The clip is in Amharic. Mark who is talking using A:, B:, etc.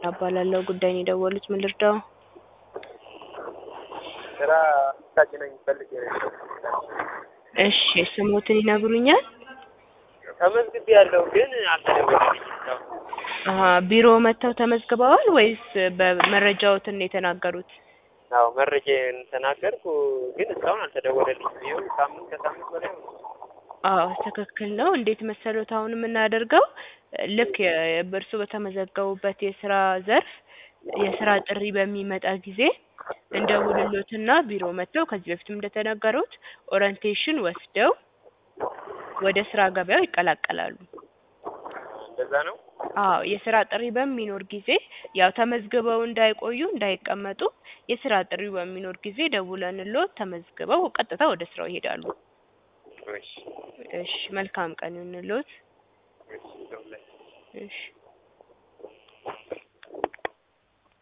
A: እባላለሁ። ጉዳይን የደወሉት ምን ልርዳው?
B: ስራ ታጭነኝ ፈልጌ ነበር።
A: እሺ ስሞትን ይነግሩኛል?
B: ተመዝግቤ ያለው ግን አልተደወለልኝም እስካሁን።
A: አሀ ቢሮ መጥተው ተመዝግበዋል ወይስ በመረጃዎትን ነው የተናገሩት?
B: አዎ መረጃዬን ተናገርኩ ግን እስካሁን አልተደወለልኝም። ይኸው ሳምንት ከሳምንት በላይ ሆነ።
A: አዎ ትክክል ነው። እንዴት መሰሎት አሁን የምናደርገው ልክ እርሱ በተመዘገቡበት የስራ ዘርፍ የስራ ጥሪ በሚመጣ ጊዜ እንደውልሎትና ቢሮ መጥተው ከዚህ በፊትም እንደተናገሩት ኦሪንቴሽን ወስደው ወደ ስራ ገበያው ይቀላቀላሉ።
B: እንደዛ ነው።
A: አዎ የስራ ጥሪ በሚኖር ጊዜ ያው ተመዝግበው እንዳይቆዩ እንዳይቀመጡ የስራ ጥሪው በሚኖር ጊዜ ደውለንልዎት ተመዝግበው ቀጥታ ወደ ስራው ይሄዳሉ።
B: እሺ
A: እሺ መልካም ቀን ይሁንልዎት።
B: እሺ ደውላለሁ።
A: እሺ